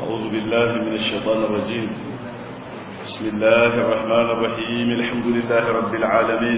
أعوذ بالله من الشيطان الرجيم بسم الله الرحمن الرحيم الحمد لله رب العالمين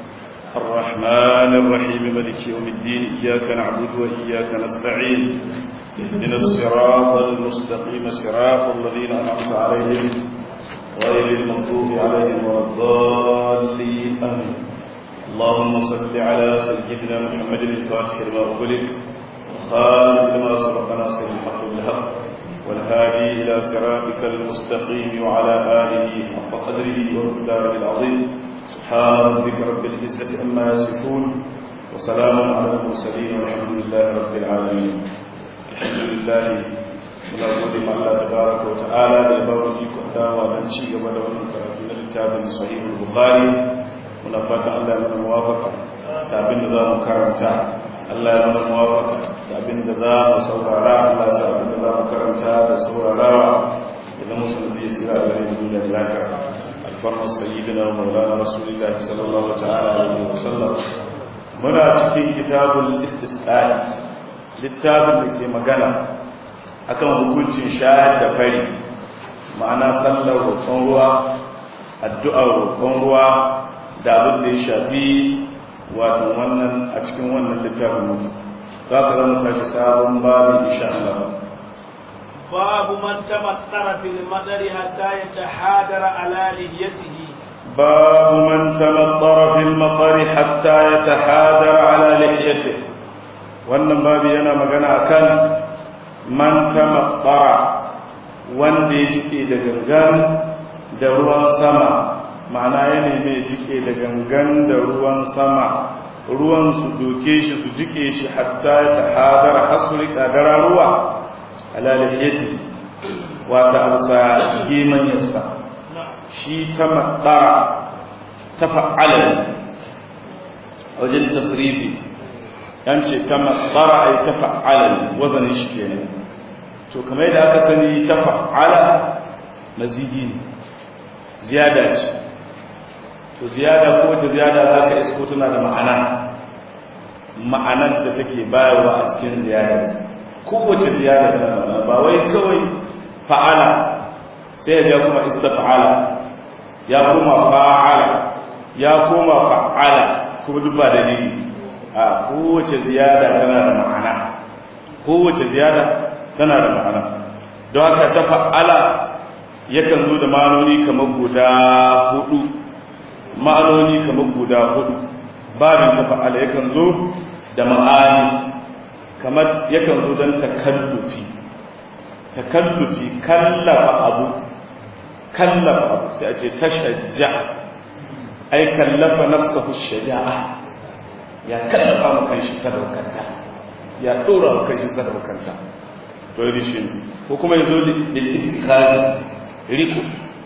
الرحمن الرحيم ملك يوم الدين إياك نعبد وإياك نستعين اهدنا الصراط المستقيم صراط الذين أنعمت عليهم غير المغضوب عليهم ولا الضالين آمين اللهم صل على سيدنا محمد الفاتح لما أغلق خاتم لما سبق ناصر الحق بالحق والهادي إلى صراطك المستقيم وعلى آله حق قدره ومقداره العظيم سبحان ربك رب العزة أما يصفون وسلام على المرسلين والحمد لله رب العالمين الحمد لله muna gode ma Allah tabaraka wa ta'ala da ya ba mu ikon dawa don ci gaba da wannan karatu na littafin sahihul bukhari muna fatan Allah ya mana muwafaka da abin da za mu karanta Allah ya mana muwafaka da abin da za mu saurara Allah ya sa abin da za mu karanta da saurarawa idan musulmi ya tsira a gare duniya da lafiya alfarmar sayyidina wa maulana rasulullahi sallallahu ta'ala alaihi wa sallam muna cikin kitabul istisqa'i littafin da ke magana akan hukuncin shayar da fari ma'ana sallar roƙon ruwa addu'ar roƙon ruwa da abin da ya shafi watan wannan a cikin wannan littafin mutu za ka zama tashi sabon babin insha Allah babu man tamattara fil madari hatta yatahadara ala lihiyatihi babu man tamattara fil madari hatta yatahadara ala lihiyatihi wannan babu yana magana akan man tamattara wanda ya jike da gangan da ruwan sama ma'ana ya neme jike da gangan da ruwan sama ruwan su doke shi su jike shi hatta ta hadara hasuri kadara ruwa alaliyati wata amsa giman yassa shi ta matsara ta fa'ala wajen tasrifi yan ce ta matsara ai ta fa'ala wazanin shi kenan to kamar yadda aka sani ta fa'ala mazidi ne ziyada ce to ziyada ko wata ziyada za ka isko tana da ma'ana ma'anar da take bayarwa a cikin ziyada ce kowace ziyada tana da ma'ana ba wai kawai fa'ala sai ya kuma istafa'ala ya kuma fa'ala ya kuma fa'ala kuma duk ba dalili a kowace ziyada tana da ma'ana kowace ziyada tana da ma'ana don haka ta fa'ala yakan zo da ma'anoni kamar guda hudu ma'anoni kamar guda hudu babin ta fa'ala yakan zo da ma'ani kamar yakan zo don takallufi takallufi kallafa abu kallafa abu sai a ce tashajja ai kallafa nafsahu shaja'a ya kallafa mu kanshi sadaukanta ya dora mu kanshi sadaukanta to yi shi ko kuma yazo lil ittikhaz riko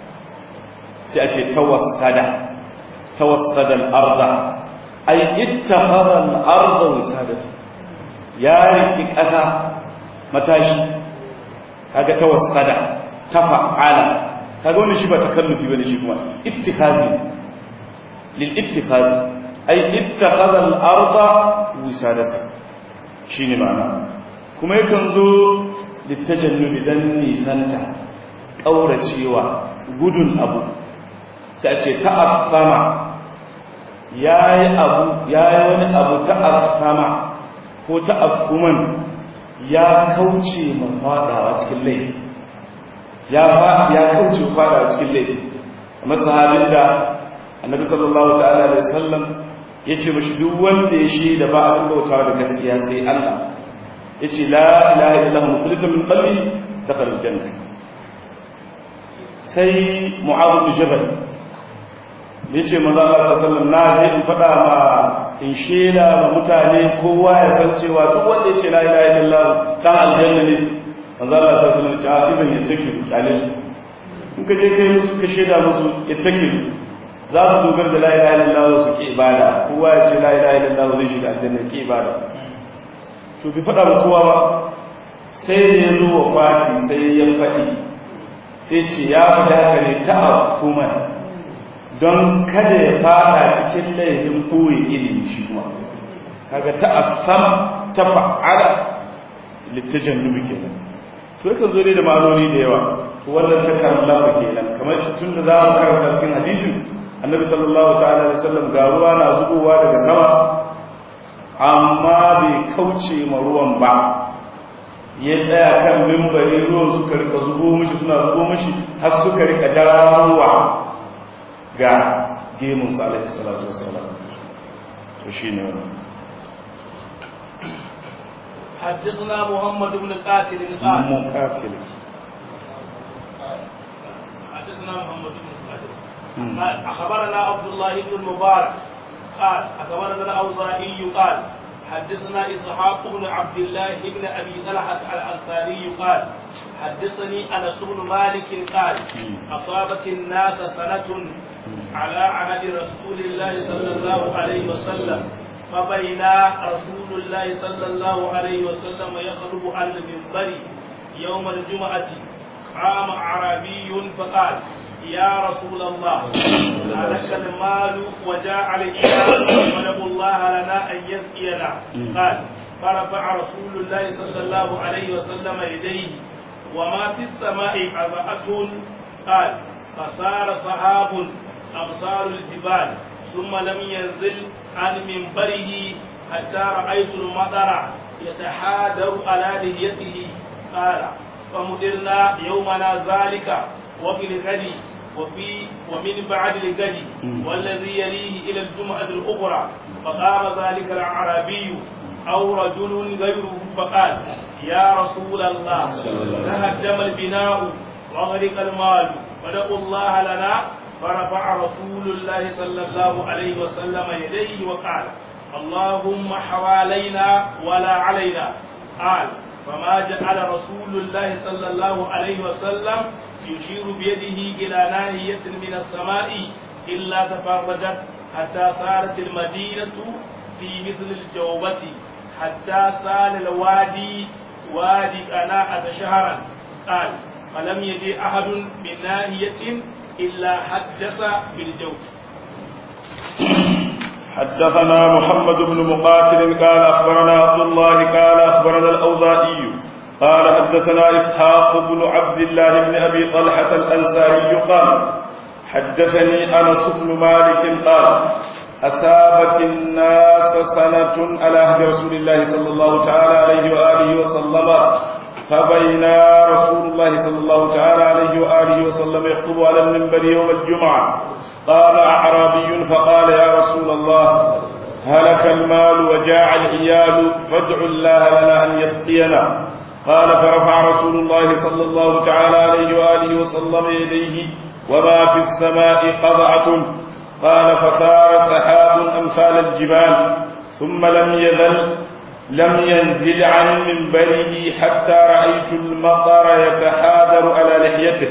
sai a ce tawassada tawassada al-arda ay ittakhadha al-arda wisadata ya riki kasa matashi kaga tawassada tafa'ala kaga wannan shi ba takallufi bane shi kuma ittikhazi lil ittikhaz ay ittakhadha al-arda wisadata shine ma'ana kuma yakan zo littajannubi dan nisanta kauracewa gudun abu sai ce ta'affama yayi abu yayi wani abu ta'affama ko ta'affuman ya kauce ma fadawa cikin laifi ya ya kauce fadawa cikin laifi kamar sahabin da annabi sallallahu ta'ala alaihi wasallam yace mashi duk wanda ya shi da ba abin bautawa da gaskiya sai Allah yace la ilaha illallah mukhlisan min qalbi dakhala aljanna sai mu'adh bin jabal yace manzo Allah sallallahu alaihi wasallam na je in fada ma in shela ma mutane kowa ya san cewa duk wanda yace la ilaha illallah dan aljanna ne manzo Allah sallallahu alaihi wasallam ya ce a idan ya take kyale su in ka je kai musu ka sheda musu ya take za su dogara da la ilaha illallah su ki ibada kowa ya ce la ilaha illallah zai shiga aljanna ki ibada to bi fada ma kowa ba sai da ya zo wa fati sai ya faɗi sai ce ya faɗa ka ne ta akuman don kada ya fada cikin laifin koyi ilimi shi kuma kaga ta afama ta fa'ala littajannubi kenan to yakan zo dai da ma'anoni da yawa to wannan ta kallafa kenan kamar tun da za mu karanta cikin hadisin annabi sallallahu ta'ala alaihi wasallam ga ruwa na zubowa daga sama amma bai kauce ma ruwan ba ya tsaya kan mimbari ruwan suka rika zubo mishi suna zubo mishi har suka rika darawa ga gemunsa alaihi salatu wassalam to shine wannan حدثنا محمد بن قاتل قال مقاتل حدثنا محمد بن قاتل قال اخبرنا عبد الله بن المبارك قال اخبرنا الاوزاعي قال حدثنا اسحاق بن عبد الله بن ابي طلحه الانصاري قال حدثني انس بن مالك قال اصابت الناس سنه على عهد رسول الله صلى الله عليه وسلم فبينا رسول الله صلى الله عليه وسلم يخطب على المنبر يوم الجمعة قام أعرابي فقال يا رسول الله هلك المال وجاء الإيمان وندعو الله لنا أن يسقينا قال فرفع رسول الله صلى الله عليه وسلم يديه وما في السماء أزعة قال فصار سحاب أبصار الجبال ثم لم ينزل عن منبره حتى رأيت المطر يتحادر على لحيته قال فمدرنا يومنا ذلك وفي الغد وفي ومن بعد الغد والذي يليه إلى الجمعة الأخرى فقام ذلك الأعرابي أو رجل غيره فقال يا رسول الله تهدم البناء وغرق المال فدعوا الله لنا فرفع رسول الله صلى الله عليه وسلم يديه وقال اللهم حوالينا ولا علينا قال فما جعل رسول الله صلى الله عليه وسلم يشير بيده إلى ناهية من السماء إلا تفرجت حتى صارت المدينة في مثل الجوبة حتى سال الوادي وادي قناعة شهرا قال فلم يجي أحد من ناهية إلا حدث بالجوف حدثنا محمد بن مقاتل قال أخبرنا عبد الله قال أخبرنا الأوزائي قال حدثنا إسحاق بن عبد الله بن أبي طلحة الأنساري قال حدثني أنس بن مالك قال أصابت الناس سنة على عهد رسول الله صلى الله تعالى عليه وآله وسلم فبينا رسول الله صلى الله تعالى عليه وآله وسلم يخطب على المنبر يوم الجمعة قام أعرابي فقال يا رسول الله هلك المال وجاع العيال فادع الله لنا أن يسقينا قال فرفع رسول الله صلى الله تعالى عليه وآله وسلم يديه وما في السماء قضعة قال فثار سحاب أمثال الجبال ثم لم يزل لم ينزل عن منبره حتى رأيت المطر يتحاذر على لحيته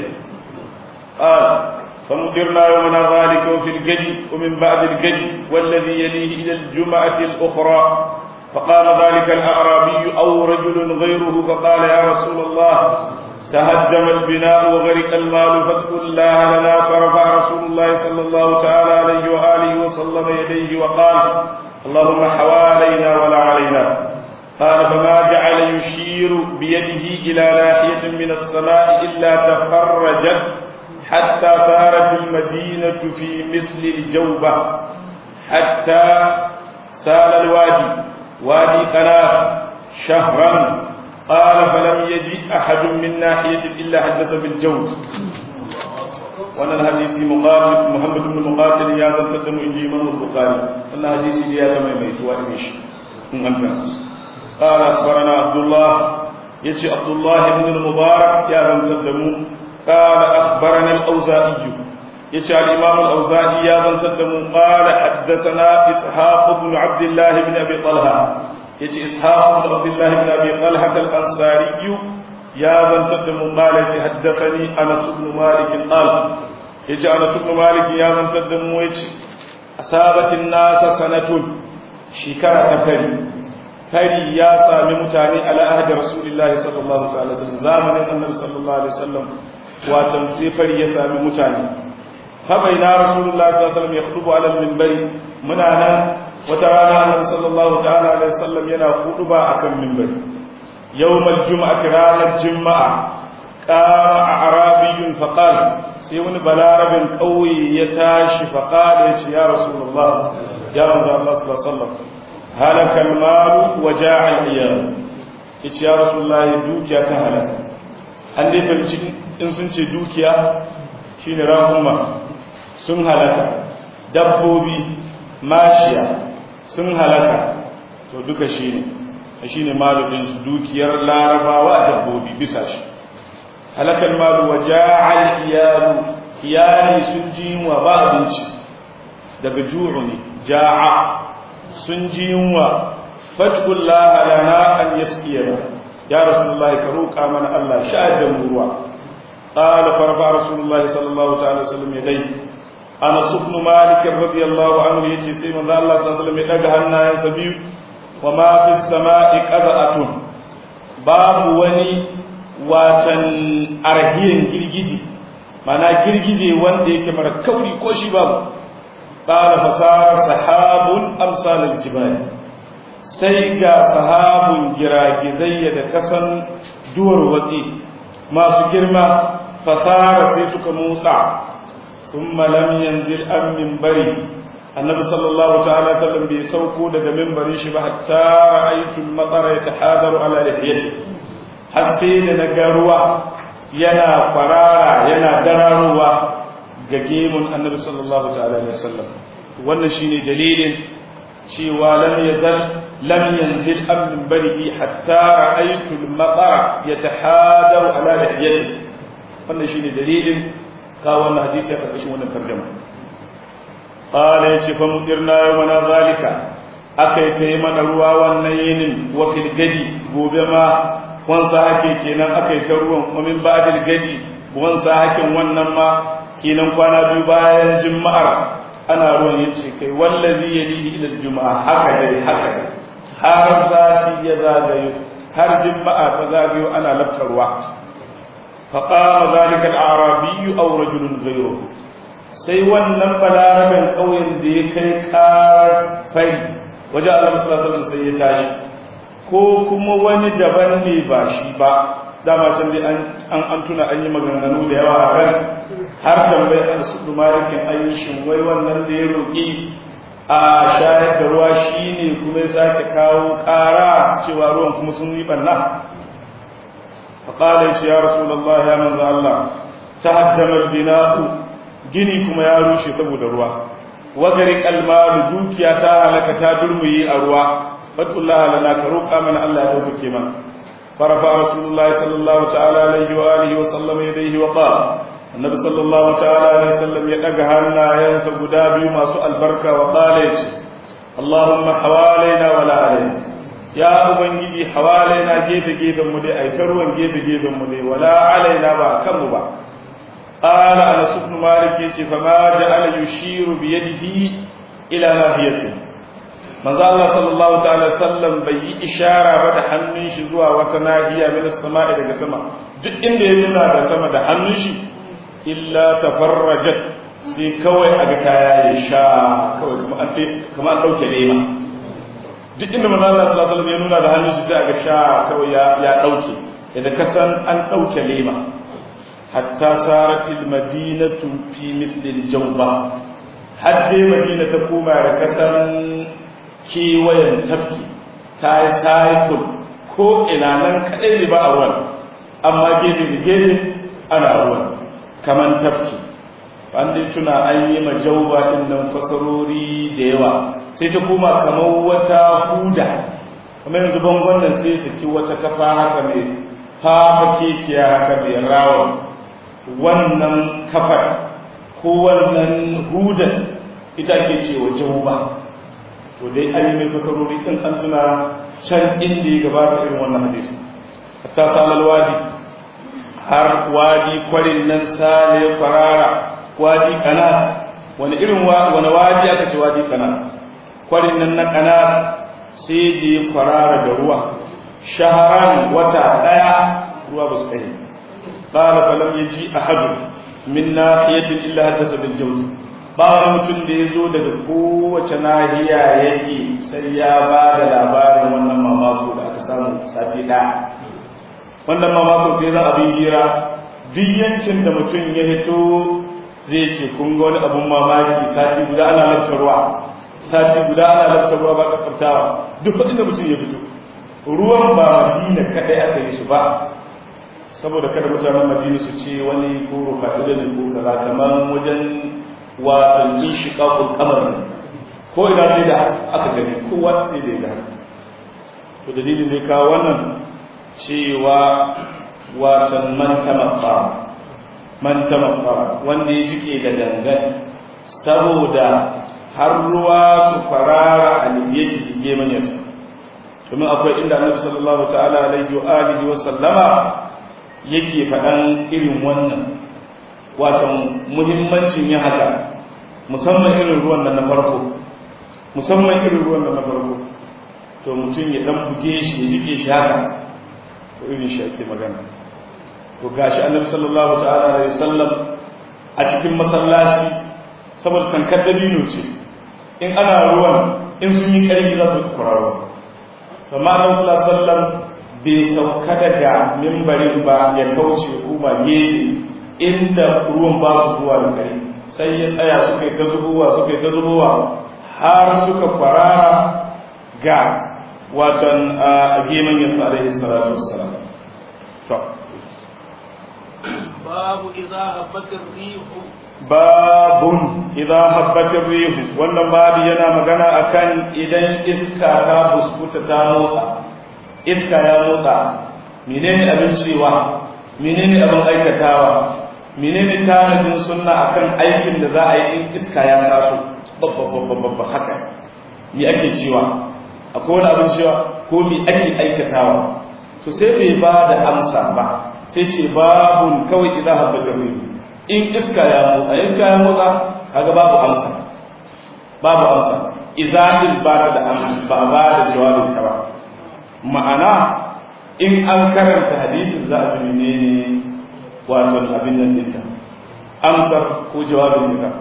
قال فمدرنا يومنا ذلك وفي الجد ومن بعد الجد والذي يليه إلى الجمعة الأخرى فقام ذلك الأعرابي أو رجل غيره فقال يا رسول الله تهدم البناء وغرق المال فاتقوا الله لنا فرفع رسول الله صلى الله تعالى عليه وآله وسلم يديه وقال اللهم حوالينا ولا علينا قال فما جعل يشير بيده إلى ناحية من السماء إلا تفرجت حتى صارت المدينة في مثل الجوبة حتى سال الوادي وادي قناف شهرا قال فلم يجد أحد من ناحية إلا حدث بالجوز wannan hadisi Muhammad ibn Muqatil ya zantar da mu inji Imam Bukhari wannan hadisi da ya ta maimaituwa ne shi in anta قال أخبرنا عبد الله يجي عبد الله بن المبارك يا من تدمو قال أخبرنا الأوزائي يجي الإمام الأوزائي يا من تدمو قال حدثنا إسحاق بن عبد الله بن أبي طلحة يجي إسحاق بن عبد الله بن أبي طلحة الأنصاري يا من تدمو قال يجي حدثني أنس بن مالك قال يجي أنس بن مالك يا من تدمو يجي أصابت الناس سنة شكرة تفري fari ya sami mutane ala ahdi rasulillahi sallallahu ta'ala sallam zamanin annabi sallallahu alaihi wasallam watan sai fari ya sami mutane fa baina rasulullahi sallallahu alaihi wasallam yakhutubu ala minbari muna nan wata rana annabi sallallahu ta'ala alaihi wasallam yana kuduba akan minbari yawmal juma'ati ranar juma'a qama arabiyyun faqal sai wani balarabin kauye ya tashi faqala ya ce ya rasulullah ya manzo Allah sallallahu alaihi wasallam halaka al-malu wa ja'a al-iyam yace ya rasulullah dukiya ta halaka an dai fahimci in sun ce dukiya shine rahuma sun halaka dabbobi mashiya sun halaka to duka shine shine maludin su dukiyar larabawa dabbobi bisa shi halakal malu wa ja'al iyalu iyali sun ji wa ba abinci daga ju'u ne ja'a sun ji yunwa fatqullaha lana an yaskiyana ya rasulullahi ka roƙa mana Allah sha'ad da mu ruwa qala farfa rasulullahi sallallahu ta'ala wasallam yadai ana subnu malik radiyallahu anhu yace sai manzo Allah sallallahu alaihi wasallam ya daga hannayensa biyu wa ma fis sama'i qada'atun babu wani watan arhiyin girgiji mana girgije wanda yake mara kauri ko shi babu qala fasara sahabun amsal aljibal sai ga sahabun giragizai da kasan duwar watsi masu girma fasara sai suka motsa thumma lam yanzil am minbari annabi sallallahu ta'ala sallam bai sauko daga minbarin shi ba hatta ra'aytu al-matara yatahadaru ala lihiyati har sai da na ga ruwa yana kwarara yana dararowa ga gemun annabi sallallahu ta'ala alaihi wasallam wannan shine dalilin cewa lam yazal lam yanzil am min barihi hatta ra'aytu al-matara yatahadaru ala lihiyati wannan shine dalilin ka wannan hadisi a karkashin wannan tarjuma qala yace fa mudirna yawmana zalika akai tayi mana ruwa wannan yinin wa fil gadi gobe ma wansa hake kenan akai ta ruwan wa min ba'dil gadi wansa hakin wannan ma kenan kwana biyu bayan juma'ar ana ruwan yace kai wallazi yalihi ila juma'a haka dai haka dai har sati ya zagayo har juma'a ta zagayo ana laftarwa فقام ذلك الأعرابي أو رجل غيره sai wannan balaraben ƙauyen da ya kai ƙarar fari waje Allah sallallahu sai ya tashi ko kuma wani daban ne ba shi ba dama can dai an an tuna an yi maganganu da yawa a kan har tambayi an su dumarikin ayyushin wai wannan da ya roƙi a shayar da ruwa shine kuma ya sake kawo ƙara cewa ruwan kuma sun yi ɓanna فقال يا رسول الله يا من الله تهدم البناء gini kuma ya rushe saboda ruwa wagarik almalu dukiya ta halaka ta durmuyi a ruwa fadullah lana ka roƙa mana Allah ya dauke mana farafa rasulullahi sallallahu ta'ala alaihi wa alihi wa sallam yadayhi wa qala annabi sallallahu ta'ala alaihi wasallam ya daga hannayensa guda biyu masu albarka wa qala yace allahumma hawalaina wa la alaina ya ubangiji hawalaina gefe gefen mu dai ai ta ruwan gefe gefen mu dai wala alaina ba kan mu ba qala anas ibn malik yace fa ma ja'ala yushiru bi yadihi ila nahiyati manzo Allah sallallahu ta'ala sallam bai yi ishara ba da hannun shi zuwa wata nahiya min as-sama'i daga sama duk inda ya nuna da sama da hannun shi illa tafarrajat sai kawai aga kaya ya sha kawai kamar an kamar an dauke lema duk inda manzo Allah sallallahu alaihi wasallam ya nuna da hannun shi sai aga sha kawai ya ya dauke idan ka san an dauke lema hatta saratil madinatu fi mithli al-jawba hadde madina ta koma da kasan kewayen tafki ta yi cycle ko ina nan kadai ne ba a ruwan amma gefe da gefe ana ruwan kaman tafki an dai tuna an yi majauba din nan fasarori da yawa sai ta koma kamar wata huda kamar yanzu bangon nan sai saki wata kafa haka mai fafa kekiya haka mai rawa wannan kafar ko wannan hudan ita ke cewa jauba to dai an yi mai fasarori din an tuna can inda ya gabata irin wannan hadisi hatta salal wadi har wadi kwarin nan sale kwarara wadi kanat wani irin wani wadi aka ce wadi kanat kwarin nan na kanat sai je kwarara da ruwa shaharan wata daya ruwa ba su kai qala falam yaji ahadu min nahiyatin illa hadasa bil jawz ba wani mutum da ya zo daga kowace nahiya yake sai ya ba da labarin wannan mamako da aka samu sati ɗaya wannan mamakon sai za a bi hira duk yankin da mutum ya hito zai ce kun ga wani abun mamaki sati guda ana lantarwa sati guda ana lantarwa ba kakkartawa duk inda mutum ya fito ruwan ba madina kadai aka yi su ba saboda kada mutanen madina su ce wani ko rufa ne ko kaza kamar wajen watan inshiqaqul qamar ko ina sai da aka gani kowa sai da ya to dalilin da kawo wannan cewa watan man tamakka man tamakka wanda ya jike da dangan saboda har ruwa su farara a liyyati dige manyasa domin akwai inda annabi sallallahu ta'ala alaihi wa alihi wa sallama yake faɗan irin wannan watan muhimmancin yin haka musamman irin ruwan nan na farko musamman irin ruwan nan na farko to mutum ya dan buge shi ya jike shi haka to irin shi ake magana to gashi annabi sallallahu ta'ala alaihi wasallam a cikin masallaci saboda tankar dabino ce in ana ruwan in sun yi ƙarfi za su kwararo to ma annabi sallallahu alaihi wasallam bai sauka daga mimbarin ba ya kauce kuma gefe inda ruwan ba su zuwa da kare sai ya tsaya suka yi ta zubowa suka yi ta zubowa har suka kwarara ga watan a geman yasa alaihi salatu wassalam to babu idza habbatir rihu babun idza habbatir rihu wannan babu yana magana akan idan iska ta buskuta ta motsa iska ya motsa menene abin cewa menene abin aikatawa menene tanadin sunna akan aikin da za a yi in iska ya taso babba haka me ake cewa akwai wani abin cewa ko me ake aikatawa to sai bai ba da amsa ba sai ce babun kawai idza habbata in iska ya motsa iska ya motsa kaga babu amsa babu amsa idza din ba da amsa ba ba da jawabin ta ba ma'ana in an karanta hadisin za a ji menene wato abin nan dinta amsar ko jawabin dinta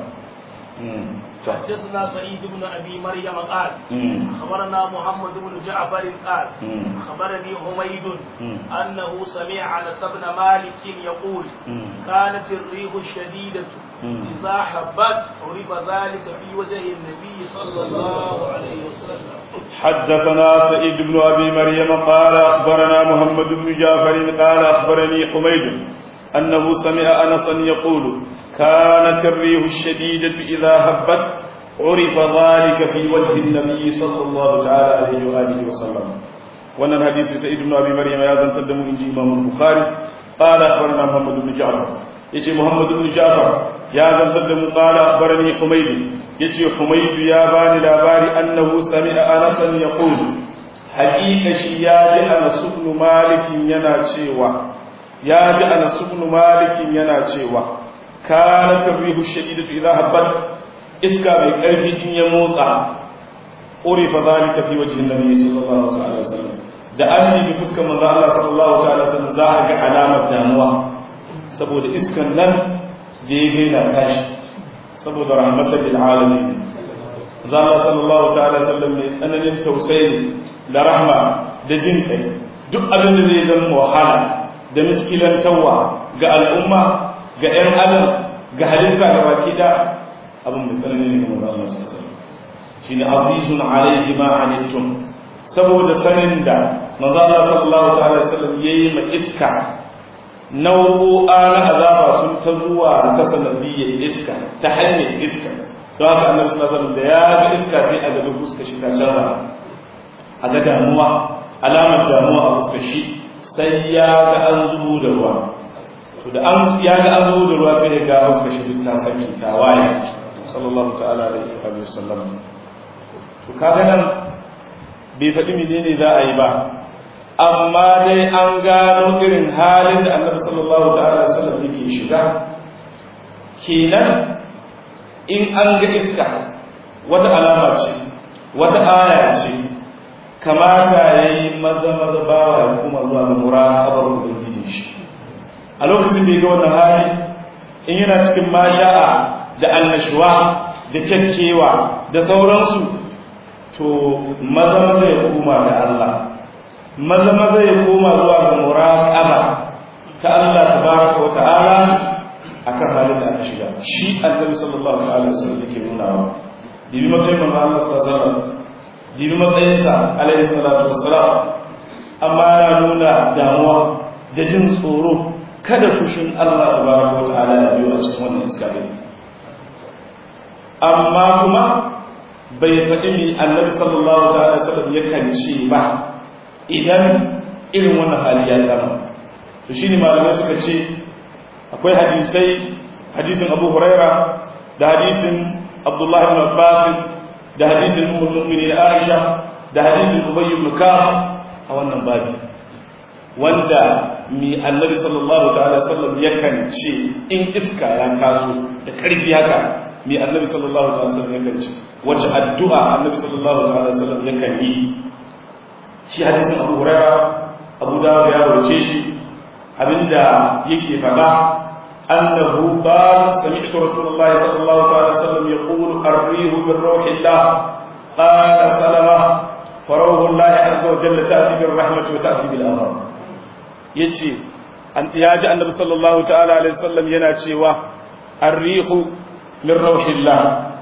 حدثنا سعيد بن ابي مريم قال خبرنا محمد بن جعفر قال خبرني حميد انه سمع انس بن مالك يقول كانت الريح الشديده اذا حبت عرف ذلك في وجه النبي صلى الله عليه وسلم حدثنا سعيد بن ابي مريم قال اخبرنا محمد بن جعفر قال اخبرني حميد انه سمع انسا يقول كانت الريح الشديدة إذا هبت عرف ذلك في وجه النبي صلى الله تعالى عليه وآله وسلم وأن الحديث سيد بن أبي مريم يا تقدم إنجي إمام البخاري قال أخبرنا محمد بن جعفر يجي محمد بن جعفر يا تقدم قال أخبرني حميد يجي حميد يا باني لاباري أنه سمع أنسا يقول حقيقة شياد أنس بن مالك ينا شيوا يا أنس بن مالك ينا شيوا kanat rihu shadidatu idha habbat iska mai karfi in ya motsa urifa zalika fi wajhi nabi sallallahu ta'ala wasallam da an yi fuskar manzo Allah sallallahu ta'ala wasallam za a ga alamar damuwa saboda iskan nan da ya gaina tashi saboda rahmatan lil alamin manzo Allah sallallahu ta'ala wasallam mai tsananin tausayi da rahma da jin kai duk abin da zai zama wahala da miskilantawa ga al'umma ga ‘yan adam ga halitta ga baki da abin mai tsanani ne kamar Allah su asali shi ne azizun alaihi ma anittum saboda sanin da maza Allah sallallahu ta'ala sallam ya yi ma iska nau'o'a na azaba sun ta zuwa ta sanadiyyar iska ta hanyar iska don haka annabi sallallahu alaihi da ya ga iska sai a gaba fuska shi ta canza a ga damuwa alamar damuwa a fuskar shi sai ya ga an zubo da ruwa to da an ya ga an zo da ruwa sai ya ga wasu kashi duk ta saki ta waye sallallahu ta'ala alaihi wa sallam to kaga nan bai faɗi menene za a yi ba amma dai an gano irin halin da annabi sallallahu ta'ala alaihi wasallam yake shiga kenan in an ga iska wata alama ce wata aya ce kamata yayi maza maza bawa ya kuma zuwa ga muraqabar ubangiji shi a lokacin da ya ga wannan hali in yana cikin masha'a da annashuwa da kyakkewa da sauransu to maza maza ya koma da Allah maza maza ya koma zuwa ga muraqaba ta Allah tabaraka wa ta'ala akan halin da aka shiga shi annabi sallallahu ta'ala alaihi wasallam yake nuna wa dibi matsayin manzo Allah sallallahu alaihi wasallam dibi matsayin sa alaihi salatu wassalam amma yana nuna damuwa da jin tsoro kada fushin Allah tabaraka wa ta'ala ya biyo a cikin wannan iska din amma kuma bai faɗi mi annabi sallallahu ta'ala alaihi wasallam yakan ce ba idan irin wannan hali ya kama to shine malamai suka ce akwai hadisai hadisin Abu Huraira da hadisin Abdullah ibn Abbas da hadisin Ummul Mu'minin Aisha da hadisin Ubay ibn Ka'ab a wannan babi wanda mi Annabi sallallahu ta'ala sallam yakan ce in iska ya taso da karfi haka mi Annabi sallallahu ta'ala sallam yakan ce wace addu'a Annabi sallallahu ta'ala sallam yakan yi shi hadisin Abu Huraira Abu Dawud ya rawace shi abinda yake faɗa annahu qala sami'tu rasulullahi sallallahu alaihi wasallam yaqulu arrihu min ruhillah qala salama faruhu allahi azza wa jalla ta'ti bir rahmati wa ta'ti bil amr yace ya ji annabi sallallahu ta'ala alaihi wasallam yana cewa arrihu min ruhillah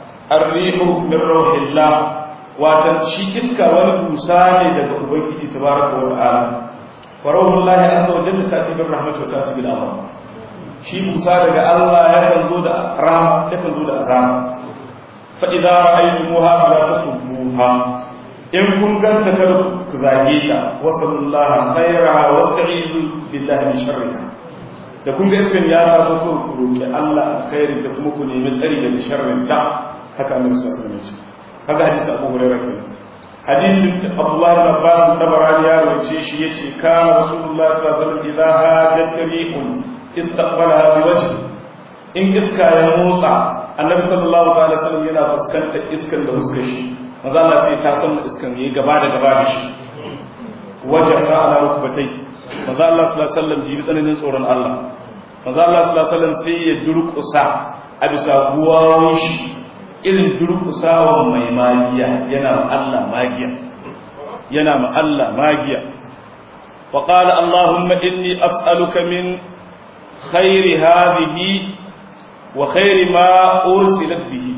arrihu min ruhillah watan shi iska wani busa ne daga ubangiji tabaraka wa ta'ala farauhun lahi azza wa jalla ta'ti bir rahmati wa ta'ti bil amr shi musa daga Allah yakan zo da rahama yakan zo da azaba fa idza ra'aytumuha fala tasubbuha in kun ganta kar ku zage ta wa sallallahu khairaha wa ta'izu billahi min sharriha da kun ga iskan ya taso ko ku roki Allah alkhairin ta kuma ku nemi tsari daga sharrin ta haka annabi sallallahu alaihi wasallam haka hadisi Abu Hurairah kenan hadisin abdullahi bin abbas tabarani ya rawace shi yace kana rasulullah sallallahu alaihi wasallam idza hajat rihun istaqbalaha bi wajhi in iska ya motsa annabi sallallahu alaihi wasallam yana fuskantar iskan da fuskar shi maza Allah sai ta san iskan yayi gaba da gaba da shi wajha ala rukbatai maza Allah sallallahu alaihi wasallam ji tsananin tsoron Allah maza Allah sallallahu alaihi wasallam sai ya durƙusa a bisa guwawun shi irin durkusawa mai magiya yana ma Allah magiya yana ma Allah magiya wa qala allahumma inni as'aluka min khairi hadhihi wa khairi ma ursilat bihi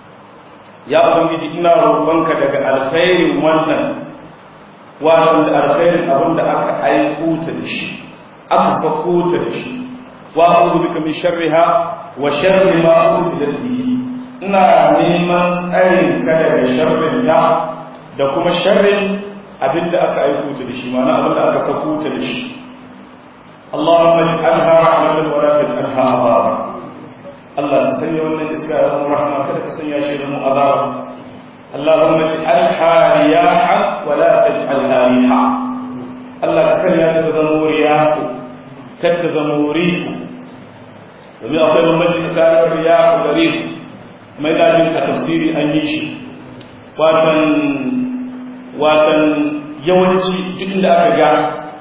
ya ubangiji ina roƙonka daga alkhairin wannan wato da alkhairin abinda aka aiko ta da shi aka sako ta da shi wa a'udhu bika min sharriha wa sharri ma ursilat bihi ina neman tsarin ka daga sharrin ta da kuma sharrin abinda aka aiko ta da shi ma'ana abinda aka sako ta da shi Allahumma ij'alha rahmatan wa la taj'alha azaba Allah ka sanya wannan iska ya zama rahma kada ka sanya shi zama azaba Allahumma ij'alha riyahan wa la taj'alha riha Allah ka sanya ta zama riyahu kar ta zama rihu domin akwai bambanci tsakanin riyahu da rihu mai dajin a tafsiri an yi shi watan watan yawanci duk da aka ga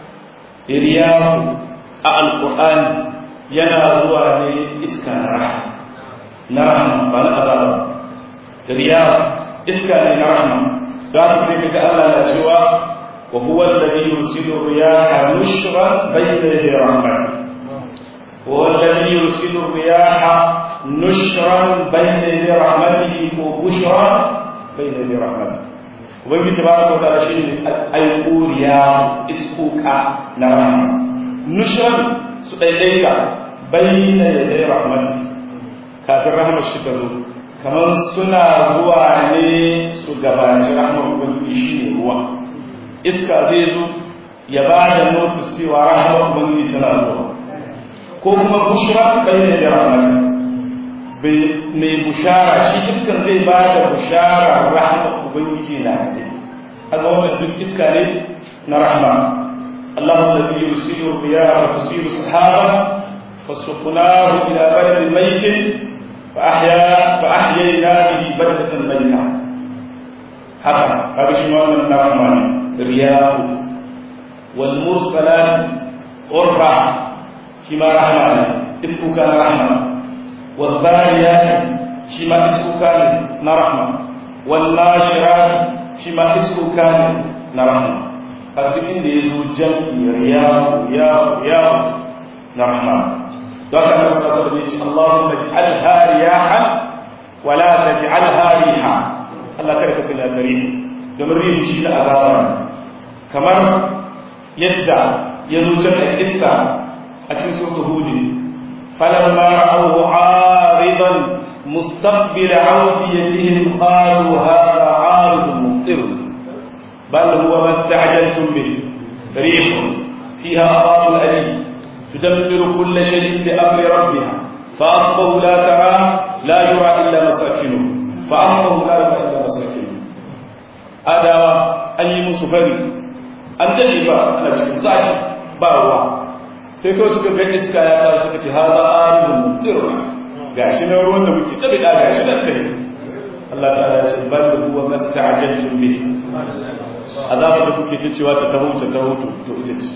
riyahu a alkur'ani yana zuwa ne iska na rahama na rahama ba na azaba riyahu iska ne na rahama za ta sai kaga Allah na cewa wa huwa alladhi yursilu riyaha nushran bayna yaday rahmatihi هو الذي يرسل الرياح نشرا بين يدي رحمته وبشرا بين يدي رحمته ubangiji tabaraka wa ta'ala shine al-quriya iskuka na rahama nushran su daidaita bayna yaday rahmati kafin rahmar shi ta zo kamar suna zuwa ne su gabaci rahmar ubangiji shine ruwa iska zai zo ya ba da notice cewa rahmar ubangiji tana zuwa ko kuma bushra bayyana da rahmata mai bushara shi iskan zai ba da bushara rahmat ubangiji na take haka wannan duk iska ne na rahma Allah alladhi yusiru riyaha wa tusiru sahaba fasuqnahu ila baladin maytin fa ahya fa ahyayna bihi baladatan mayta haka kaga shi wannan na rahma ne riyahu wal mursalat urfa shi ma rahama ne iskuka na rahama wadhariyat shi ma iskuka ne na rahama wal nashirat shi ma iskuka ne na rahama har duk inda ya zo jam'i riyahu riyahu riyahu na rahman don haka annabi sallallahu alaihi wasallam ya ce Allahumma ij'alha riyahan wa la taj'alha riha Allah kada ka sanya gare domin rihi shi da azaba kamar yadda ya zo can da kissa a cikin suratul hud falamma ra'ahu 'aridan mustaqbil 'awdiyatihim qalu hadha 'aridun mumtir bal huwa ma ista'jaltum bih rih fiha adabun alim tudammiru kull shay'in bi amri rabbiha فأصبحوا لا ترى لا يرى إلا مساكنه فأصبحوا لا يرى إلا مساكنه adawa an yi musu fari an daɗe ba ana cikin zaki ba ruwa sai kawai suka ga iska ya ta suka ce haza arzun mutirwa ga shi na ruwan da muke tabi da ga shi nan ta Allah ta'ala ya ce bal huwa masta'jaltum bi azaba da kuke ta cewa ta taho ta taho to ita ce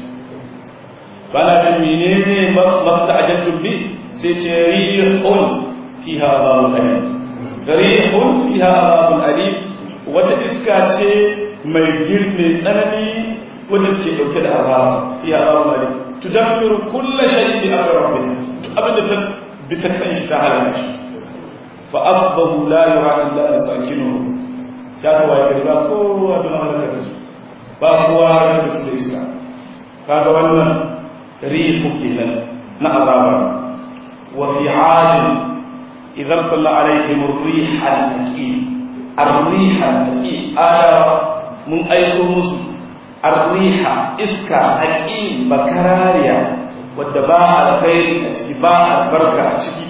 bana ce menene masta'jaltum bi sai ce rihun fiha azabun alim rihun fiha azabun alim wata iska ce mai girme tsanani wadda ke dauke da azaba fi azabun alim tudammiru kullu shay'in bi amri rabbih abinda ta bi ta kan shi ta halaka shi fa asbahu la yura illa masakinuhu sai ka waye gari ba kowa da halaka da su ba kowa halaka da su da iska kaga wannan rihu kenan na azaba wa fi 'adin idan salla alaihim ar-rih al-aqim arriha aqi aya mun aiko musu arriha iska aqi bakarariya wadda ba alkhairi a ciki ba albarka a ciki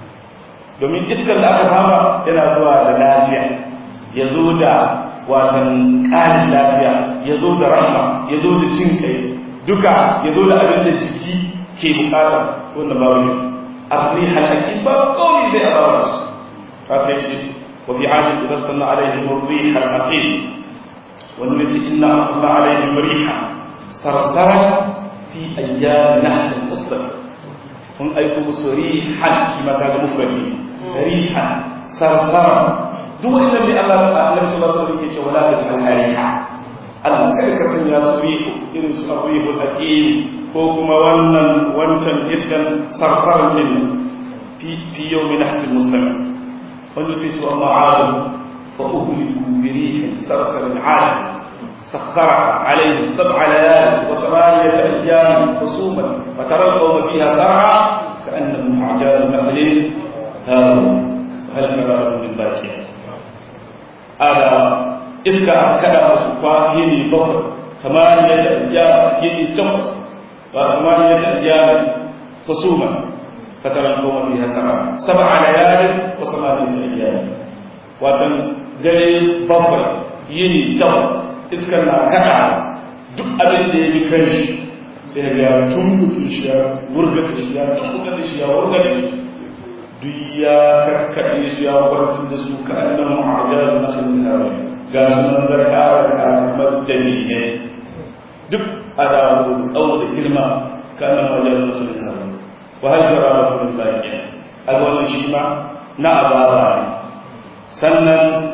domin iskar da aka fama yana zuwa da lafiya ya zo da watan ƙarin lafiya ya zo da rahma ya zo da jin kai duka ya zo da abin da jiki ke bukata wanda babu shi arriha aqi ba kawai sai a bawa su haka yace وفي عاد إذا أرسلنا عليهم الريح العقيم ونرجع إنا أرسلنا عليهم ريحا صرصرا في أيام نحس مصطفى هم أيتم ريحا كما كان مفردي ريحا صرصرا دو إلا من الله النبي صلى الله عليه وسلم ولا تجعلها ريحا Allah kada ka sanya su rihu irin su abuihu hakim ko kuma wannan wancan iskan sarsarin din fi fi yawmin nahsil mustamir ونسيت أما عاد فأهلكوا بريح صرصر عاد سخرها عليهم سبع ليال وثمانية أيام خصوما فترى القوم فيها سرعا كأنهم أعجاز نخل هارون هل ترى لهم من باكية هذا إسكا كذا وسقا يني بكر ثمانية أيام يني تقص وثمانية أيام خصوما فترى القوم فيها سبع سبع ليال وثمانية أيام وتن dare bakwai yini takwas iskar na kada duk abin da ya bi kan shi sai ya tumbuke shi ya wurga da shi ya tumbuka da shi ya wurga da shi duk ya karkaɗe su ya kwantar da su ka annan mu'ajar na khilhawa ga sunan zakara da kamar dalilai duk a da tsawo da girma ka annan mu'ajar na khilhawa وهل ترى لكم من باقية الوالد شيما نعبارا sannan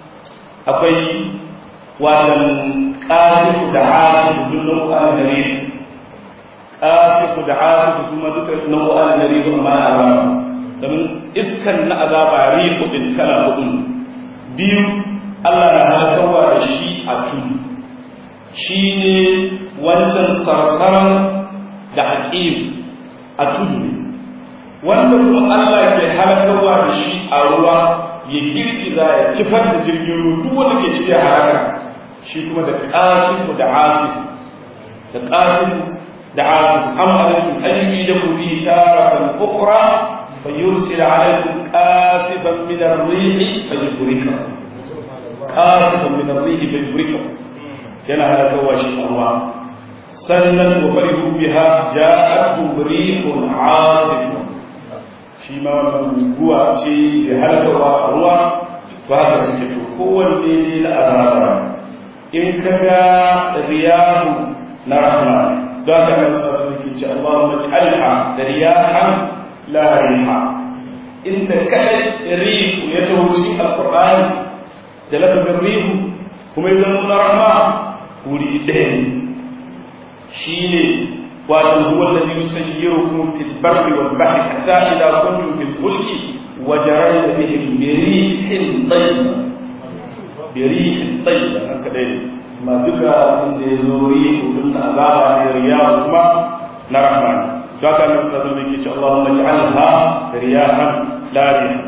akwai watan ƙasifu da asifu duk nau'an gare su ƙasifu da asifu kuma duka nau'an gare su amma na azaba domin iskan na azaba rihu din kala hudu biyu Allah na halakarwa da shi a tudu shi ne wancan sarsaran da haƙiƙi a tudu ne wanda kuma Allah ke halakarwa da shi a ruwa ya girgiza ya kifar da jirgin ruwa duk wanda ke cikin haraka shi kuma da qasifu da asifu da qasifu da asifu amma alaikum ayyubi da ku fi taratan ukhra fayursil alaikum qasiban min ar-rih fayurika qasiban min ar-rih fayurika yana halakarwa shi a ruwa sannan wa farihu biha ja'atuhum rihun 'asifun shi ma wannan guguwa ce da halkarwa a ruwa ba haka suke to kowanne ne na azaba in ka ga riyahu na rahma don haka nan sa su ke ce Allahumma ij'alha da riyahan la riha inda kadai rihu ya taho cikin alqur'ani da lafazin rihu kuma ya zama na rahma wuri ɗaya ne shi ne wato huwa alladhi yusayyirukum fil barri wal bahri hatta idha kuntum fil fulki wajarayna bihim bi rihin tayyib bi rihin tayyib haka dai ma duka inda ya zo rihu din azaba ne riyahu kuma na rahman to haka ne sallallahu alaihi wasallam yake cewa Allahumma ij'alha riyahan la rihan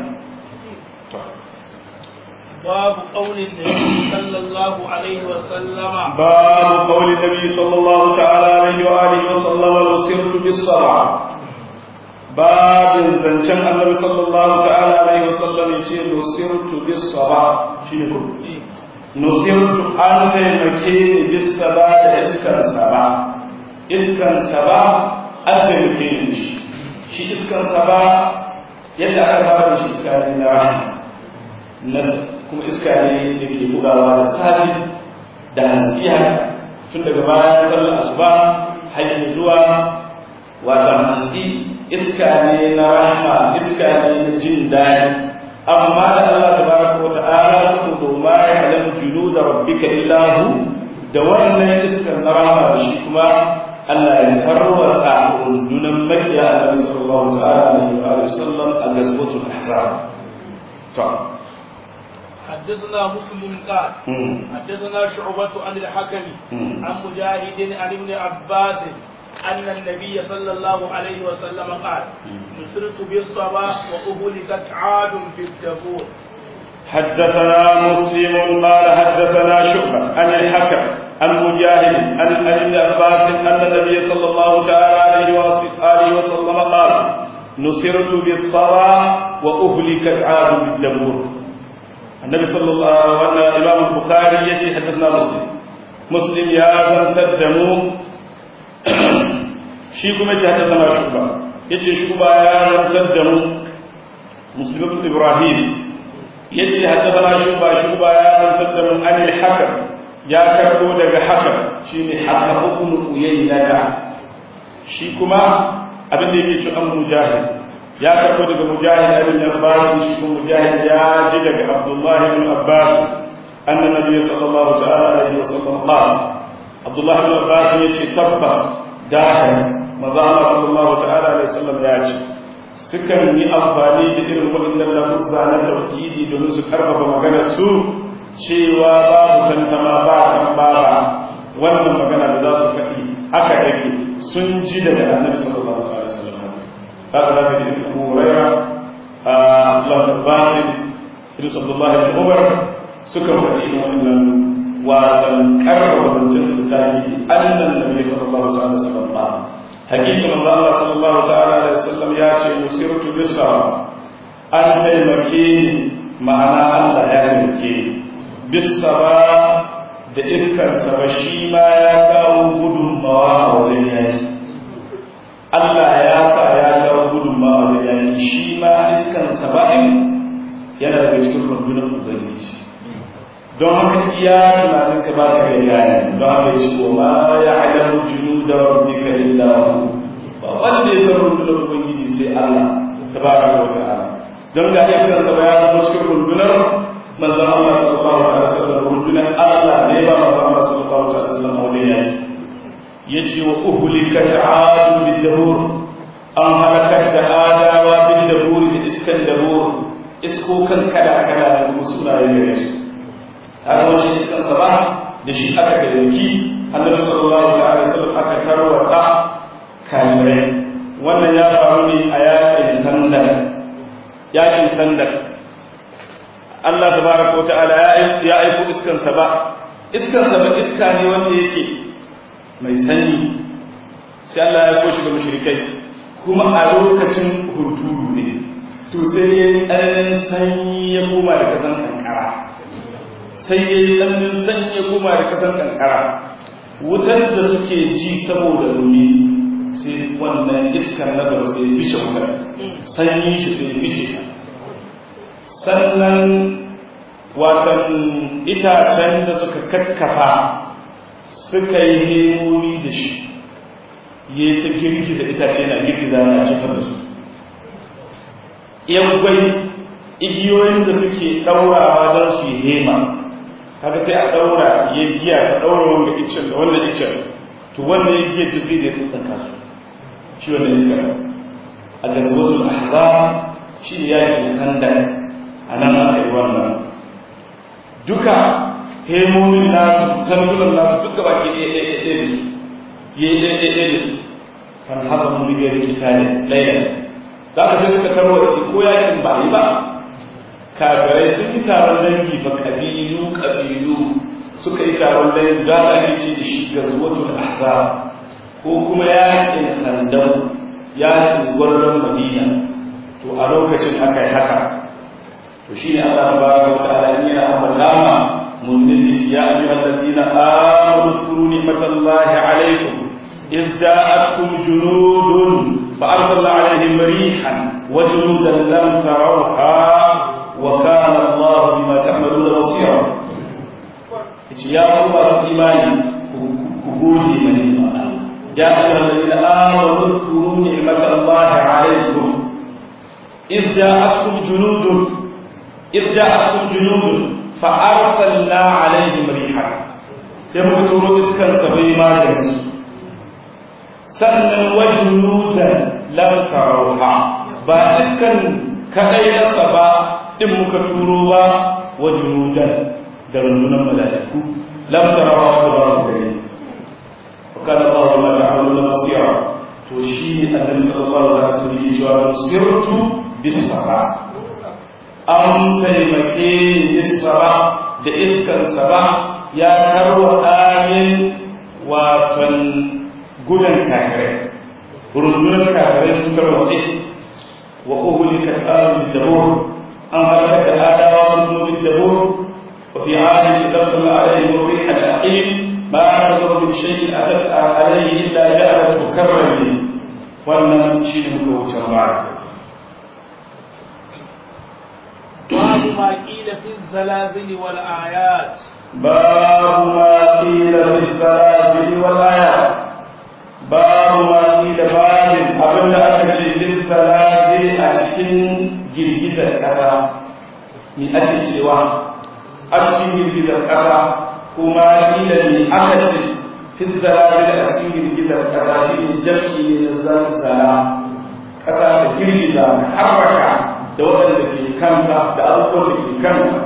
باب قول النبي صلى الله عليه وسلم باب قول النبي صلى الله تعالى عليه وآله وسلم لو سرت بالصبع باب زنشان النبي صلى الله تعالى عليه وسلم يقول لو سرت بالصبع شنو نصرت أن تيمكيني بالصبع إسكن سبع إسكن سبع أتيمكيني شي إسكن سبع يدعى هذا شي إسكن رحمه kuma iska ne da ke bugawa da safi da hantsi haka tun daga bayan sallar asuba har zuwa wata hantsi iska ne na rahama iska ne na jin daɗi amma da Allah tabaraka wa ta'ala saboda ma ya alamu junuda rabbika illahu da wannan iskar na rahama da shi kuma Allah ya tarwatsa rundunan makiya Annabi sallallahu ta'ala alaihi wa sallam a gazwatul ahzab to حدثنا مسلم قال حدثنا شعبة عن الحكم عن مجاهد عن ابن عباس أن النبي صلى الله عليه وسلم قال نصرت بالصبا وأهلكت عاد في الدبور حدثنا مسلم قال حدثنا شعبة عن الحكم عن مجاهد عن ابن عباس أن النبي صلى الله تعالى عليه وآله وسلم قال نصرت بالصبا وأهلكت عاد بالدبور النبي صلى الله عليه وسلم الإمام البخاري يجي حدثنا مسلم مسلم يا زنت الدمو شي كما يجي حدثنا شعبة يجي شعبة يا زنت الدمو مسلم بن إبراهيم يجي حدثنا شعبة شعبة يا زنت الدمو عن الحكم يا كربو دغ حكم شيني حكم ابن أيينة شي كما abin da yake ci an mujahid ya karbo daga mujahid ibn abbas shi kuma mujahid ya ji daga abdullah ibn abbas anna nabiy sallallahu ta'ala alaihi wasallam qala abdullah ibn abbas yace tabbas da haka manzo Allah sallallahu ta'ala alaihi wasallam ya ce sukan yi amfani da irin waɗannan lafuzza na tauhidi domin su karfafa maganar su cewa babu tantama ba tambara wannan magana da za su faɗi haka yake sun ji daga annabi sallallahu alaihi wasallam هذا من أبو هريرة الله بن عباس إدريس عبد الله بن عمر سكر فدين وإن وتنكر وتنسف التأكيد أن النبي صلى الله عليه وسلم قال حقيقة الله صلى الله تعالى عليه وسلم ياتي مسيرة بالصلاة أن تيمكيني معنى الله يا تيمكيني بالصلاة da iskarsa ba shi ma ya kawo gudunmawa a wajen yaki Allah ya sa ya kawo gudunmawa wajen yaki shi ma iskarsa ba'in yana daga cikin rundunar ubangiji don haka iya tunanin ka ba ka ga yana don haka ya ce wa ma ya alamu junu da rabbika illa hu ba wanda ya san rundunar ubangiji sai Allah tabaraka wa ta'ala don ga iskarsa ba ya zama cikin rundunar manzon Allah sallallahu alaihi wasallam rundunar Allah ne ba manzon Allah sallallahu alaihi wasallam wajen yaki yace wa uhlikat aadu bil dabur an halakat da adawa bil dabur da iskan dabur iskokan kada kada da kuma sunaye ne shi har wace iskan sabah da shi aka da yanki annabi sallallahu alaihi wasallam aka tarwata kafirai wannan ya faru ne a yakin tandak yakin tandak Allah tabaraka wata'ala ya aiko iskan sa ba iskan sa ba iska ne wanda yake mai sanyi sai Allah ya aiko shi ga mushrikai kuma a lokacin hunturu ne to sai ya tsananin sanyi ya koma da kasan kankara sai ya yi tsananin sanyi ya koma da kasan kankara wutar da suke ji saboda rumi sai wannan iskar nasa sai bice wutar sanyi shi sai bice ta sannan watan itacen da suka kakkafa suka yi nemoni da shi ya ta girgiza itace na girgiza na cikin da su yaggwai igiyoyin da suke ɗaurawa don su yi hema kaga sai a daura ya giya ta daura wanda iccen da wannan iccen to wannan ya giya to sai da ya tsanka su shi wannan iska a gazwatul ahzab shi ne yakin khandak anan aka yi wannan duka hemomin nasu tantunan nasu duk gaba ke ɗaya ɗaya ɗaya da su ya yi ɗaya ɗaya da su kan haɗa mun bibiyar da kita ne ɗaya za ka je duka tarwa su ko yakin ba yi ba kafirai sun yi taron dangi ba kabilu kabilu suka yi taron dangi za ka ake ce da shi ga zuwatul ahzab ko kuma yakin khandau yakin gwarzon madina to a lokacin aka yi haka to shi ne Allah tabaraka wa ta'ala in yana ambata ma منزل يا أيها الذين آمنوا اذكروا نعمة الله عليكم إذ جاءتكم جنود فأرسلنا عليهم ريحا وجنودا لم تروها وكان الله بما تعملون بصيرا يا الله إيماني كبوتي من الله يا أيها الذين آمنوا اذكروا نعمة الله عليكم إذ جاءتكم جنود إذ جاءتكم جنود fa'arsalna alaihim riha sai muka turo iskan sabai maganin su sannan wajunudan lam tarawha ba iskan kadai nasa ba din muka turo ba wajunudan da rundunan mala'iku lam tarawha ba ba mu gani wa kana Allah ma ta'maluna basira to shi annabi sallallahu alaihi wasallam yake cewa sirtu bis sama an taimake isra da iskansa ba ya tarwata min watan gudan kafirai rundunar kafirai sun tarwatse wa uhuli ka tsarin dabur an halaka da adawa sun zo bin dabur wa fi adin da sallallahu alaihi wa fi al-aqim ma nazar min shay'in atat alaihi illa ja'alat mukarrami wannan shi ne muka wuce ba باب ما قيل في الزلازل والآيات باب ما قيل في الزلازل والآيات باب ما قيل باب abin da aka ce fil zalazil a cikin girgizar ƙasa ni ake cewa a cikin girgizar ƙasa kuma kila ne aka ce fil zalazil a cikin girgizar ƙasa shi ne jam'i ne na zalzala ƙasa ta girgiza ta harraka da waɗanda ke kanta da abubuwan da ke kanta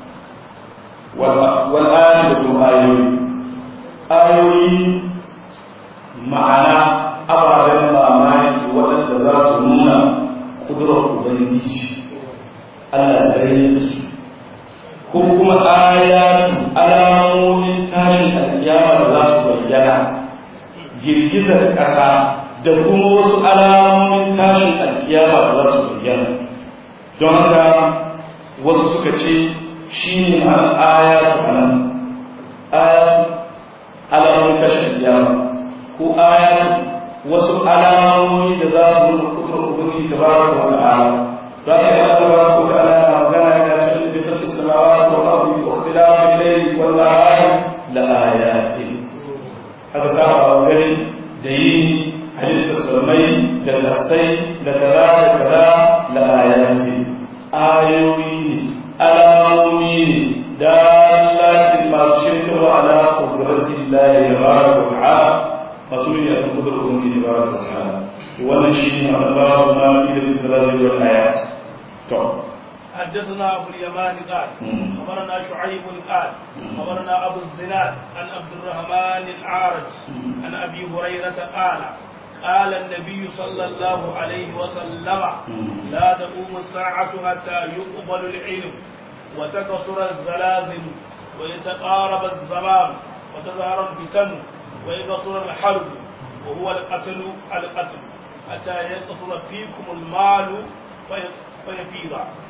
wal'ayi da kuma ayoyi ayoyi ma'ana ababen mamaki waɗanda za su nuna ƙudurar ubangiji allah da ya su ko kuma ayatu alamomin tashin alkiyama da za su bayyana girgizar ƙasa da kuma wasu alamomin tashin alkiyama da za su bayyana don haka wasu suka ce shi ne ma'an ayatu a nan ayatu alamomin tashin alkiyama ko ayatu wasu alamomi da za su nuna kudurar ubangiji ta ba wa ta'ala za ka yi Allah ta ba wa ta'ala na magana ya ce da fitar da samawa wa ardi wa ikhtilafin layli wal nahari la ayatin haka saba wa gari da yi halittar samai da kasai da kaza da kaza la ayati ayoyi ne alamomi ne dalatin masu shaitarwa ala kudratin lahi tabaraka wa ta'ala masu ne a kan kudurar ubangiji tabaraka wa ta'ala wannan shi ne a babu ma fi da salati wal ayat to حدثنا ابو اليمان قال خبرنا شعيب قال خبرنا ابو الزناد عن عبد الرحمن الاعرج عن ابي هريره قال قال النبي صلى الله عليه وسلم لا تقوم الساعة حتى يقبل العلم وتكسر الزلازل ويتقارب الزمان وتظهر الفتن ويكسر الحرب وهو القتل القتل حتى يكثر فيكم المال فيفيض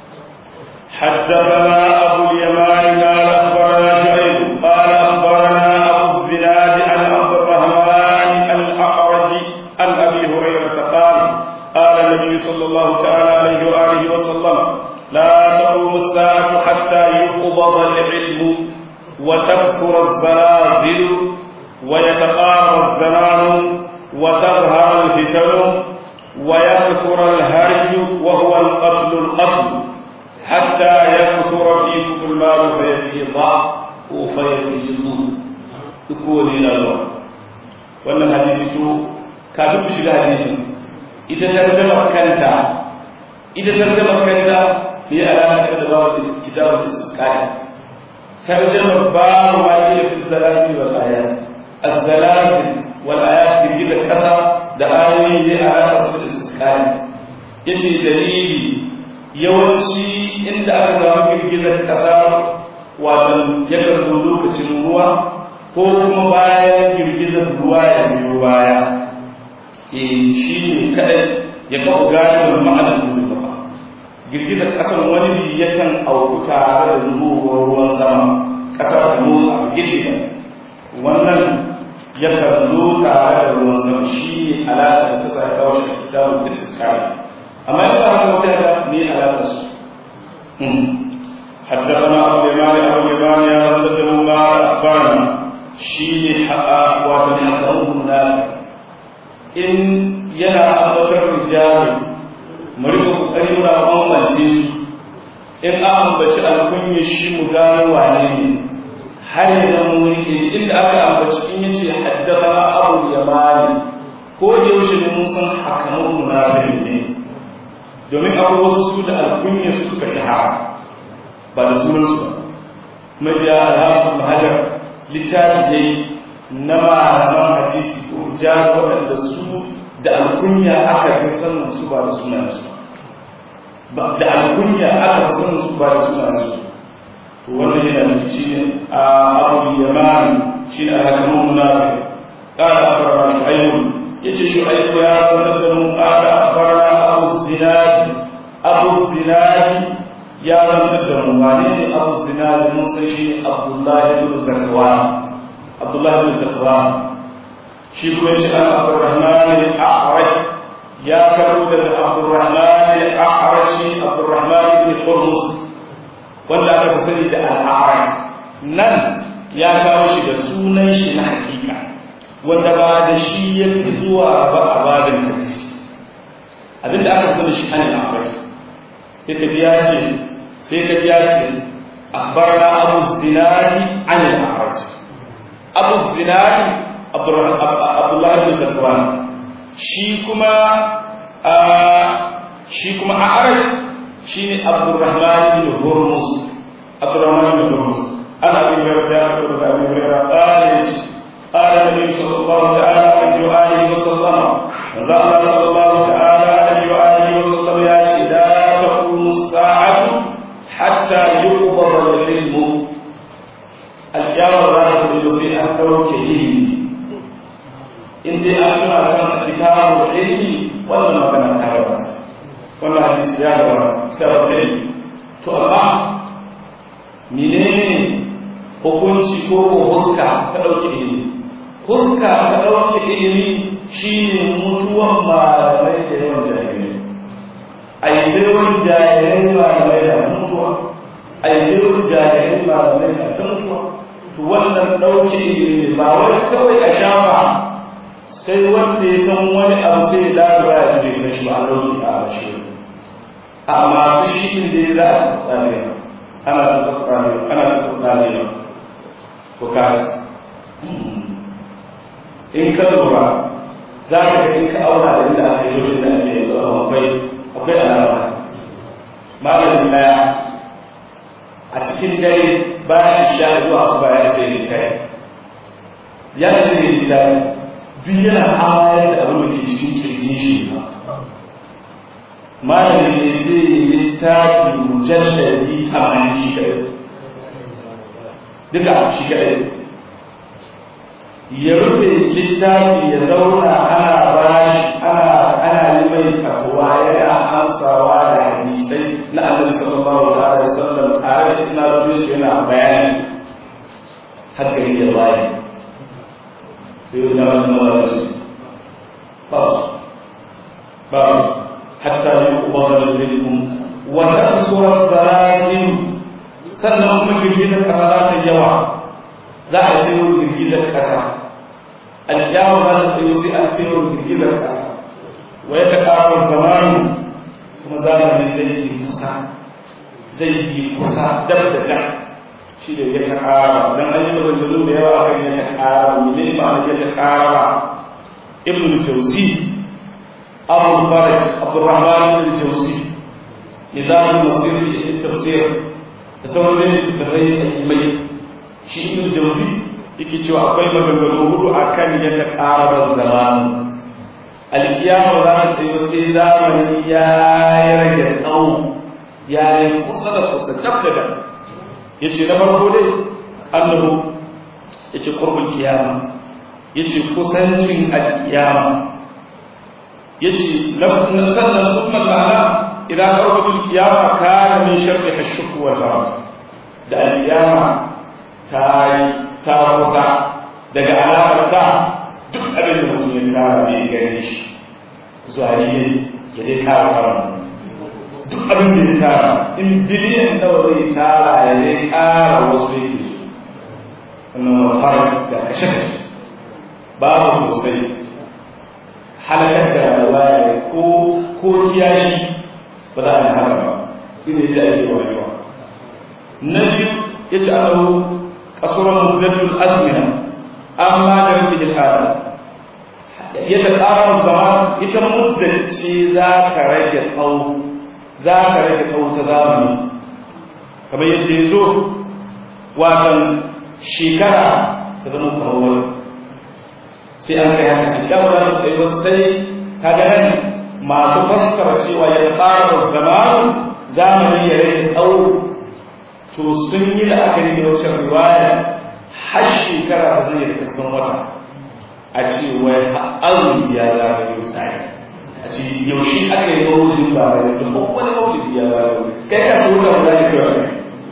حدثنا أبو اليمان قال أخبرنا شعيب قال أخبرنا أبو الزناد عن عبد الرحمن الأعرج عن أبي هريرة قال قال النبي صلى الله تعالى عليه وآله وسلم لا تقوم الساعة حتى يقبض العلم وتكثر الزلازل ويتقارب الزمان وتظهر الفتن ويكثر الهرج وهو القتل القتل حتى يكثر فيكم المال فيفيض ko fa yafidu duk kowane yana zuwa wannan hadisi to kafin mu shiga hadisin ita tarjama kanta ita tarjama kanta ne alaka ta da babu kitabul istisqai tarjama babu ma iya fi zalati wal ayat az-zalati wal ayat bi da kasa da ayoyi ne alaka su da istisqai yace dalili yawanci inda aka samu girgizar kasa wato yakan zo lokacin ruwa ko kuma bayan girgizar ruwa ya biyo baya e shi ne kadai ya kawo gano ma'anar da ba girgizar kasan wani bi yakan auku tare da zuwar ruwan sama kasar ta motsa a girgiza wannan yakan zo tare da ruwan sama shi ne alaƙa da ta sa kawo shi a kitabun istiskari amma in ba haka sai ga me alaƙa su حدثنا أبو اليمان أبو اليمان يا رمزة قال أخبرنا شيء حقا واتن أكرمه نافع in yana ambatar rijali mu rika kokari muna bambance su in an ambaci alkunya shi mu gano wane ne har idan mu rike inda aka ambaci in yace haddathana abu yamani ko da yaushe ne mun san hakamun munafiq ne domin akwai wasu su da alkunya su suka shahara ba da sunan su ba mabiya alhamdu hajar littafi dai na malaman hadisi ko jari waɗanda su da alkunya aka fi sanin su ba da sunansu da alkunya aka fi sanin su ba da sunansu to wannan yana cikin shi ne a abu yamani shi ne a hakamun munafi ƙara a fara shu'ayyun ya ce shu'ayyu ya zantar da mun ƙara a fara abu zinadi abu zinadi ya zantar da mu wane ne abu zinadi mun san shi ne abdullahi ibn zakwan abdullahi bin zakwan shi kuma shi an abdurrahman al-a'raj ya karo daga abdurrahman al-a'raj abdurrahman bin hurmus wanda aka fi sani da al-a'raj nan ya kawo shi da sunan shi na hakika wanda ba da shi ya fi zuwa ba a babin hadisi abinda aka sani shi an al-a'raj sai ka ji ya ce sai ka ji ya ce أخبرنا أبو الزناد عن الأعرج أبو الزناد عبد الله بن زكوان شيكما شيكما أعرج شيني عبد الرحمن بن هرمز عبد الرحمن بن هرمز أنا أبي هريرة يقول أبي هريرة قال قال النبي صلى الله تعالى عليه وآله وسلم زال صلى الله تعالى عليه وآله وسلم يا لا تقوم الساعة حتى يقبض العلم القيامة لا تقوم sai an ɗauke ilimi in dai an tuna can a kitabun ilimi wannan magana ta gabata wannan hadisi ya gabata kitabun ilimi to amma menene hukunci ko ko huska ta ɗauke ilimi huska ta ɗauke ilimi shine mutuwan malamai da yawan jahilai a yi yawan jahilai malamai da ta mutuwa a yi yawan jahilai malamai da ta mutuwa to wannan ɗauke ilimi ba wani kawai a shafa sai wanda ya san wani abu sai ya lalura ya jire shi shi ba a ɗauke a shi a masu shi inda ya za a tsare ana ta tsare ana ta tsare ko ka in ka lura za ka ga in ka auna da inda aka yi lokacin da ake yanzu akwai akwai alama malamin daya a cikin dare bayan isha zuwa su bayan sai littafi ya ce ne littafi duk yana amayar da abin da ke cikin kirjin shi ba malamin ne sai yi littafi mujalladi tamanin shi kadai duka shi kadai ya rufe littafi ya zauna ana bashi ana ana limai fatuwa yana amsawa da hadisai na annabi sallallahu ta'ala alaihi wasallam tare da isnadodin su yana bayani har gari ya bayi sai ya zama da mawa su ba su ba su hatta yi ubadar ilmin wa tasura zalazim sannan kuma girgizar kasa za ta yawa za a yi girgizar kasa alkiyama za ta tsaye sai an tsaye girgizar kasa wa ya ta ƙarar zamanu kuma zamani zai yi kusa zai yi kusa dab da dab shi da ya ta ƙara don an yi maganganu da yawa akan ya ta ƙara mene ma'ana ya ta ƙara ibn jauzi abu faraj abdurrahman ibn jauzi nizamul masir fi tafsir da sauran littattafai alimai shi ibn jauzi yake cewa akwai maganganu hudu akan ya ta ƙara zamanu alkiyama za ta tsaye sai zamani ya yi rage tsawo ya yi kusa da kusa dab da dab ya ce na farko dai annabu ya ce kurbin kiyama ya ce kusancin alkiyama ya ce sannan sun mallana idan karfatul kiyama ka min sharri hashuk wal haram da alkiyama ta yi ta kusa daga alamar ta duk abin da mutum ya tsara bai gane shi zuwa ne ya dai kara samun duk abin da ya tara in biliyan nawa zai tara ya zai kara wasu yake su wannan fara da kashe kashe babu sosai halakar da rayuwa ya ko ko kiyashi ba za a yi haka ba ina yi da ake wayewa na biyu ya ci alo kasuran muddatul azmina amma da rufe jihada yadda tsarin zama ita muddace za ka rage tsawo za ka rage kauta zamani kamar yadda ya zo watan shekara ta zama kamar wata sai an kai haka idan ba za su kai wasu sai ka ga nan masu fassara cewa ya tsara zamanu zamani ya rage tsawo to sun yi la'akari da wacce riwaya har shekara ta zai da kasan wata a ce wai azumi ya zagayo sai a ce yaushe aka yi maulidin ba da da wani maulidi ya zagayo kai ka so ka wani kira ne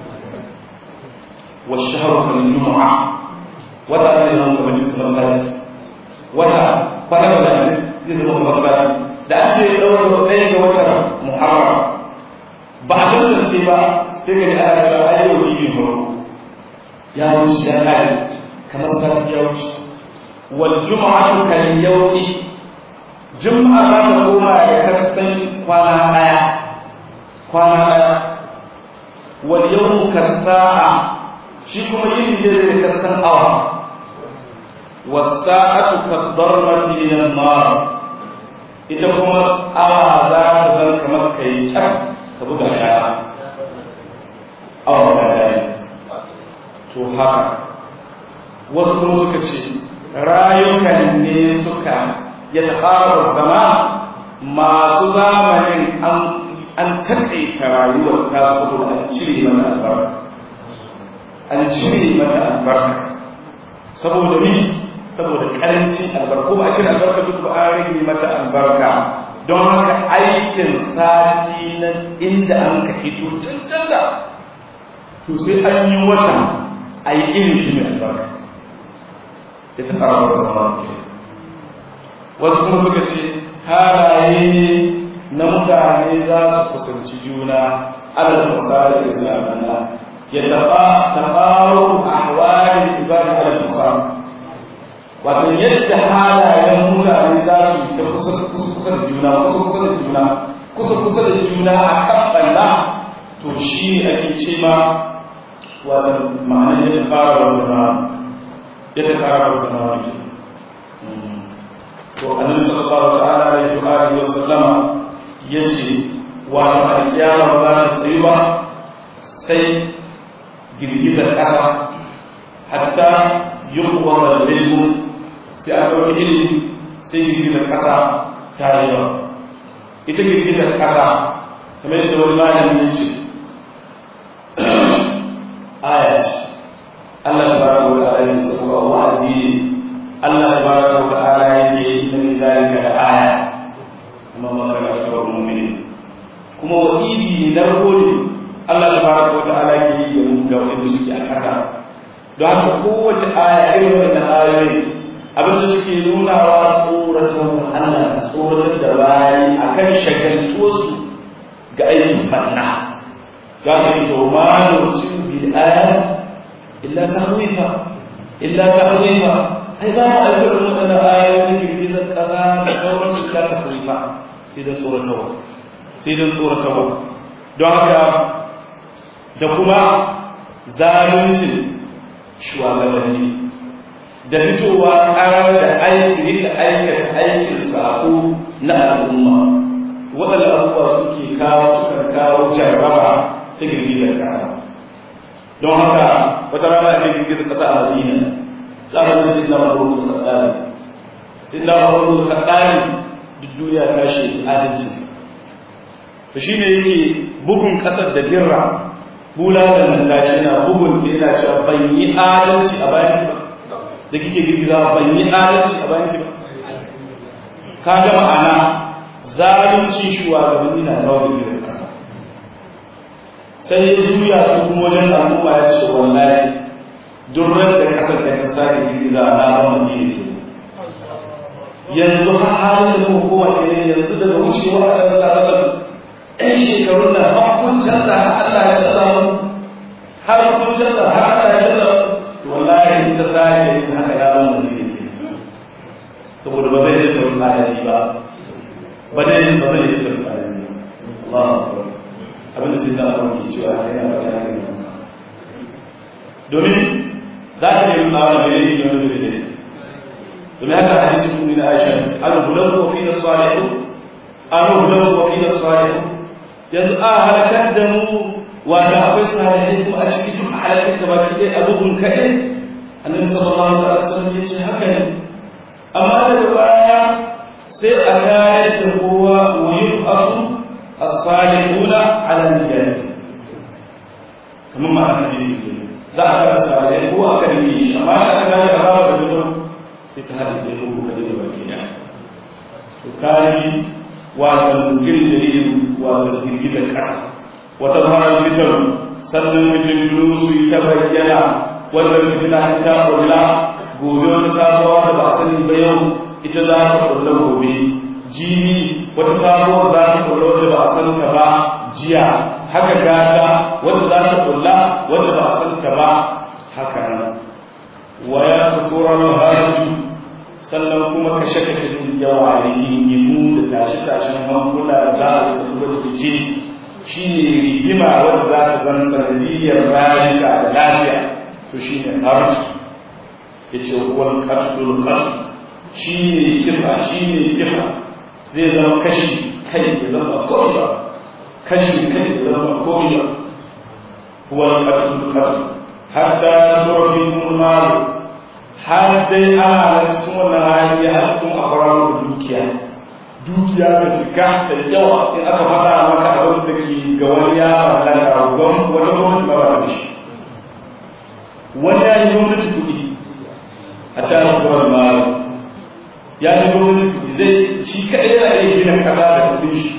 wa shahru kal jumu'a wata ne zama kamar kamar sati wata kwana da ne zai zama kamar sati da an ce ɗaukar ɗaya ga watan muharram ba a tantance ba sai ka ji ana cewa ai yau jibin farko ya wuce ya kare kamar sati ya wuce wal jumu'atu kal yawmi jum'a za ta koma da kasan kwana daya kwana daya wal yawmu kasa'a shi kuma yin da zai kasan awa was sa'atu kadarmati min an-nar ita kuma awa za ta zan kamar kai kyar ka buga shaya awa da daya to haka wasu kuma suka ce rayukan ne suka ya taɓarar zama masu zamanin an taƙaita rayuwar ta saboda an cire mata albarka an cire mata albarka saboda ni saboda ƙarancin albarka ko ba a cire albarka duk ba an rage mata albarka don haka aikin sati na inda an ka hito cancan da to sai an yi wata a yi irin shi mai albarka ya taɓarar zama ke wasu kuma suka ce halaye ne na mutane za su kusanci juna alal misali islamana ya taɓa taɓaro a hawarin ibada alal misali wato yadda halayen mutane za su yi ta kusa da juna kusa kusa da juna kusa kusa da juna a kan ɓalla to shi ne ake ce ma wato ma'anar ya taɓara wasu zama ya taɓara wasu zama ne to annabi sallallahu ta'ala alaihi wa alihi wa sallama yace wa alkiyama ba ta tsayu ba sai girgizar ƙasa hatta yuqwa al-ilm sai a ɗauki ilimi sai girgizar ƙasa ta yi yawa ita girgizar ƙasa kamar yadda wani malami ya ce aya ce Allah ta baraka wa ta'ala ya saboda wa'azi Allah tabaraka wa ta'ala yake inna min zalika la aya amma ma kana akthar mu'minin kuma wa'idi ne narko ne Allah tabaraka wa ta'ala yake yi ga ga wanda suke a ƙasa don haka kowace aya irin wannan ayoyi abin da suke nuna wa tsoratar Allah tsoratar da bayi akan shagaltuwarsu ga aikin banna za ka yi to ma nusiru bil ayat illa tahwifa illa tahwifa ai za mu alƙawarin waɗanda ayoyin girgizar ƙasa da sauransu ta tafrifa sai don tsoratarwa sai don tsoratarwa don haka da kuma zaluncin shugabanni da fitowa ƙarar da aiki da aikata aikin sako na al'umma waɗanda abubuwa suke kawo sukan kawo jarraba ta girgizar ƙasa don haka wata rana ake girgizar ƙasa a madina za a zai sai na mabarukun kaɗari sai na mabarukun kaɗari duk duniya ta shi adalcinsa da shi ne yake bugun ƙasar da dirra bulalar nan tashi na bugun ta yana cewa ban yi adalci a bayan ki ba da kike girgiza ban yi adalci a bayan ki ba ka ga ma'ana zalunci shugabanni na kawo girgizar ƙasa sai ya juya su kuma wajen al'umma ya ce wallahi durrar da ƙasar da ka sake girgiza na ba madina ke yanzu har halin da hukuma ne yanzu daga wucewa a ɗan tsarar ‘yan shekarun da har kun canza har Allah ya canza mu har kun canza har Allah ya canza mu wallahi ta sake yin haka ya zama da ne saboda ba zai yi ta tsadari ba ba zai ba zai yi ta tsadari ba Allah akbar abin da sai da Allah ke cewa haka yana faɗa haka ne domin za ka yi nuna wa mai yi wani da ne domin haka hadisi kun na Aisha an bulan wa fi nasalihu an bulan wa fi nasalihu yanzu a halakar da mu wata akwai salihai kuma a cikin duk halakar da baki ɗaya abubuwan kaɗai annabi sallallahu alaihi wasallam ya ce haka ne amma daga baya sai a kayar da kowa wa yub'asu as-salihuna ala niyyati kamar ma hadisi ne za a kara salihai ko aka nemi shi amma da aka tashi azaba da mutum sai ta hada sai ko kaje da baki ɗaya to kaji wato irin dalilin wato girgizar ƙasa wata zaharar fitar sannan fitinu su yi ta bayyana wanda fitina ta ƙulla gobe wata sabuwa da ba sani ba yau ita za ta ƙulla gobe jini wata sabuwa za ta ƙulla wanda ba a san ta ba jiya haka gata wanda za ta ƙulla wanda ba a san ta ba haka nan waya kusurar harju sannan kuma kashe-kashe din yawa da gingimu da tashe-tashen hankula da za a yi da fice shi ne rigima wadda za ta zan sanadiyar rayuka da lafiya to shi ne harci ya ce wani katul katul shi ne kisa shi ne kisa zai zama kashi kai ya zama koriya kashi kai ya zama koriya wani katul katul hatta tsoron malu har dai ana cikin wannan hali har kuma a fararo dukiya dukiya da cika ta yawa in aka faɗa maka abin da ke ga wani ya mallaka gwam wata gwamnati ba ta da shi wani ya yi gwamnati kuɗi a tara tsoron mara ya yi gwamnati kuɗi zai shi kaɗai yana iya gina kaza da kuɗin shi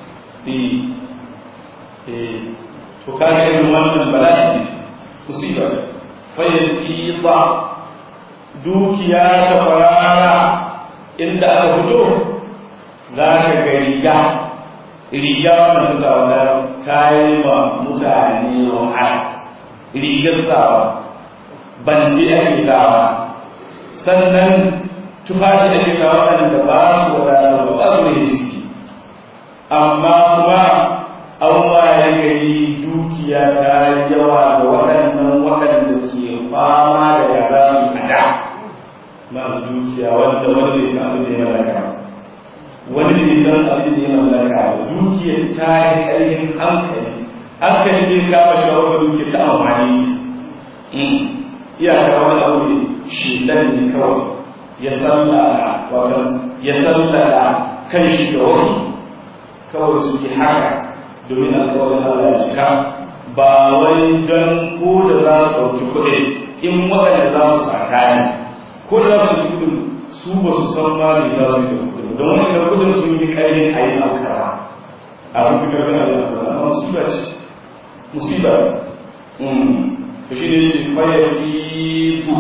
to kaga irin wannan bala'i musiba ce fayyati ba dukiya ta farara inda aka fito za ka ga riga riga wannan ta sawa ta yi wa mutane wahala rigar sawa banji ake sawa sannan tufafi ake sawa waɗanda ba su wadata ba ba su da ciki amma kuma an waye gari dukiya ta yawa da waɗannan waɗanda ke fama da yara su a da masu dukiya wanda wani bai san abin da ya mallaka wani bai san abin da ya mallaka ba dukiya ta yi ƙarfin hankali hankali ne kama cewa wata dukiya ta amfani shi iyaka wani abu ne shi ne kawai ya sallala wata ya sallala kan shi da wasu kawai su yi haka domin alkawarin Allah ya cika ba wai don ko da za su ɗauki kuɗi in waɗanda za su sata ne ko da za su yi kuɗin su ba su san ma ne za su yi da kuɗin don wani da kuɗin sun yi ƙarfin a yi alkara a sun fi ƙarfin a yi alkara amma musiba ce musiba ce to shi ne ce fayafitu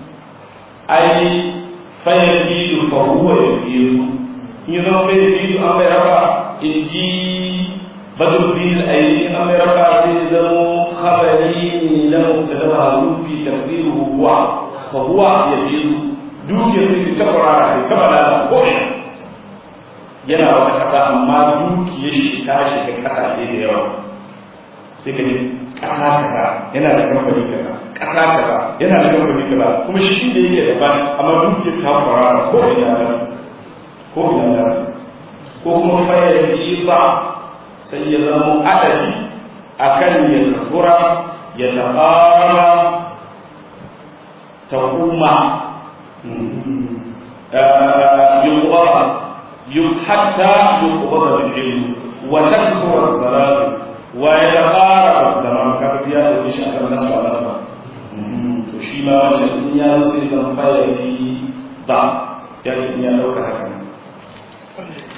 ai fayafitu fa huwa yafitu in yi zama fayafitu an bai raba in ji badruddin al-aini an bai raba sai zama khabari ne na mubtada harufi taqdiruhu huwa fa huwa yafitu dukiyar sai ta tabbara sai ta bala ko yana wata kasa amma dukiyar shi ta shiga kasashe da yawa sai ka ji ƙasa kaza yana da kamfani kaza ƙasa kaza yana da kamfani kaza kuma shi inda yake daban amma dukiyar ta fara ko ina ta su ko ina ta su ko kuma fayar jiza sai ya zama adadi akan ya tsura ya taɓara ta kuma يقبض حتى يقبض بالعلم وتكسر الصلاة ويتقارب الزمان كما بيا da shi akan nasu a nasu to shi ma wancan in ya zo sai zan fara ji ba ya ce in ya dauka haka